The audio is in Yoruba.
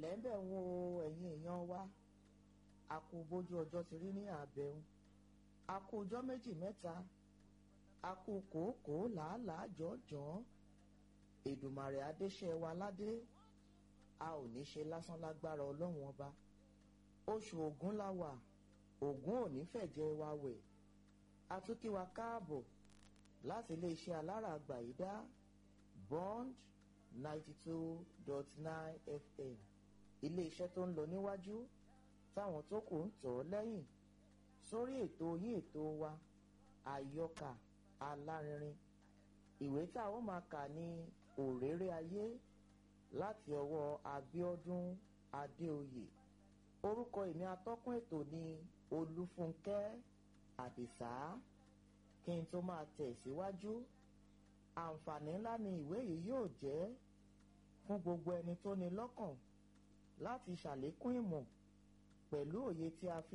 ẹ̀ǹlẹ́ ń bẹ̀ wo ẹ̀yin èèyàn wa a kú bójú ọjọ́ ti rí ní àbẹ̀wò a kú ọjọ́ méjì mẹ́ta a kú kòókòó làálàá jọ̀ọ́jọ̀ọ́ èdùmàrè adéṣẹ́ wa ládé a ò ní ṣe lásán lágbára ọlọ́run ọba oṣù ògún la wà ògún ò ní fẹ̀jẹ̀ wa wẹ̀ a tún kí wa káàbọ̀ láti iléeṣẹ́ alára àgbàyídá bond ninety two dot nine fm iléeṣẹ́ tó ń lọ níwájú táwọn tó kù ń tọ̀ ọ́ lẹ́yìn sórí ètò yín ètò wa àyọkà alárinrin ìwé tá a ó máa kà ní òréré ayé láti ọwọ́ Abíọ́dún Adéoyè orúkọ èmi atọ́kùn ètò ní Olúfúnkẹ́ Àdìsá kí n tó máa tẹ̀ síwájú àǹfààní ńlá ni ìwé yìí yóò jẹ́ fún gbogbo ẹni tó ní lọ́kàn láti ṣàlékún ìmọ̀ pẹ̀lú òye tí a fi